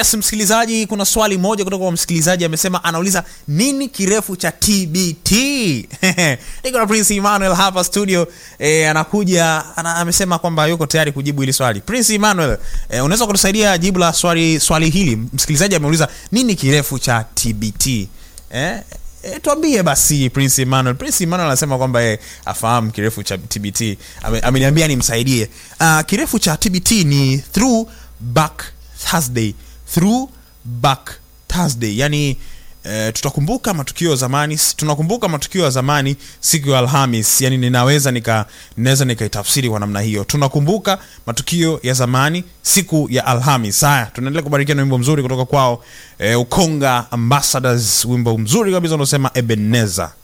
yes msikilizaji kuna swali moja kutoka kwa msikilizaji amesema anauliza nini kirefu cha tbt niko na prince emmanuel hapa studio e, anakuja ana, amesema kwamba yuko tayari kujibu hili swali prince emmanuel e, unaweza kutusaidia jibu la swali swali hili msikilizaji ameuliza nini kirefu cha tbt eh? E, tuambie basi prince emmanuel prince emmanuel anasema kwamba e, afahamu kirefu cha tbt Ame, ameniambia nimsaidie uh, kirefu cha tbt ni through back thursday through back thursday yani E, tutakumbuka matukio ya zamani tunakumbuka matukio ya zamani siku ya alhamis yani ninaweza nika ninaweza nikaitafsiri kwa namna hiyo tunakumbuka matukio ya zamani siku ya alhamis haya tunaendelea kubarikia na wimbo mzuri kutoka kwao e, ukonga ambassadors wimbo mzuri kabisa unaosema ebeneza